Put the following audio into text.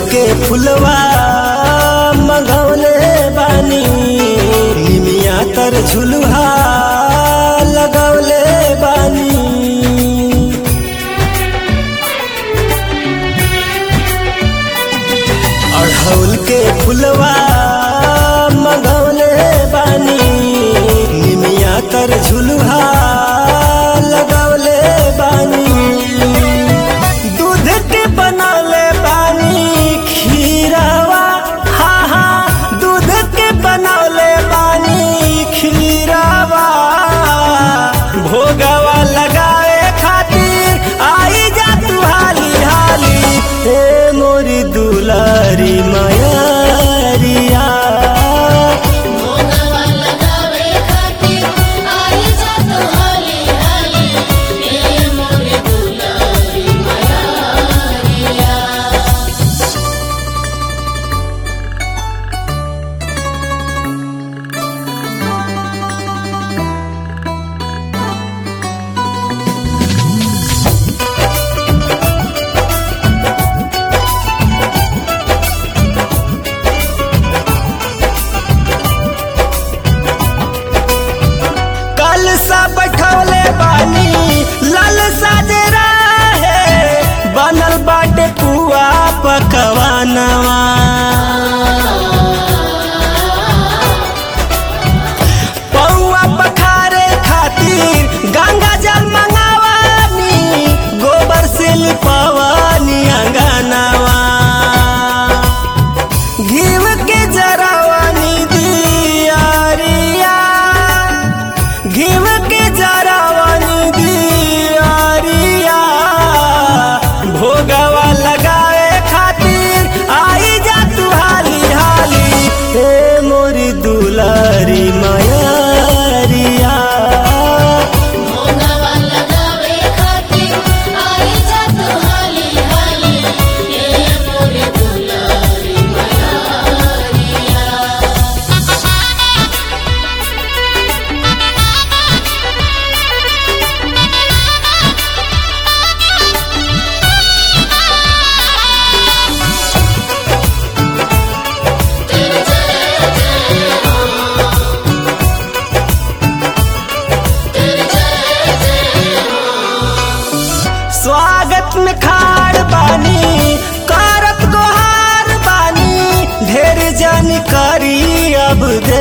के फुलवा मंगवले बानी निमिया तर झुलुहा लगवले बानी अढ़ौल के फुलवा मंगवले बानी निमिया तर झुलुहा लगवले बानी दूध के बनौले बानी खीरावा हा हा दूध के बनौले बानी खीरावा भोगवा लगाए खातिर आई जा तू हाली हाली हे मोरी दुलारी मायारिया मोनवा लगावे खातिर आई जा तो हाली हाली ए मोरे दुलारी मायारिया कल सा बैठौले बानी लाल साजरा है बनल बाटे पुआ पकवानवा पौआ पखारे खातिर गंगा जल मंगावानी गोबर से लिपवानी अंगनावा घीव के जरावानी दियारिया घीव के जरावानी दियारिया भोगवा लगाए खातिर आई जा तू हाली हाली हे मोरी दुलारी मायारिया मोनवा लगावे खातिर आई जा तो हाली हाली ए मोरे दुलारी मायारिया स्वागत में खाड़ बानी करत गोहार बानी ढेर जानकारी अब दे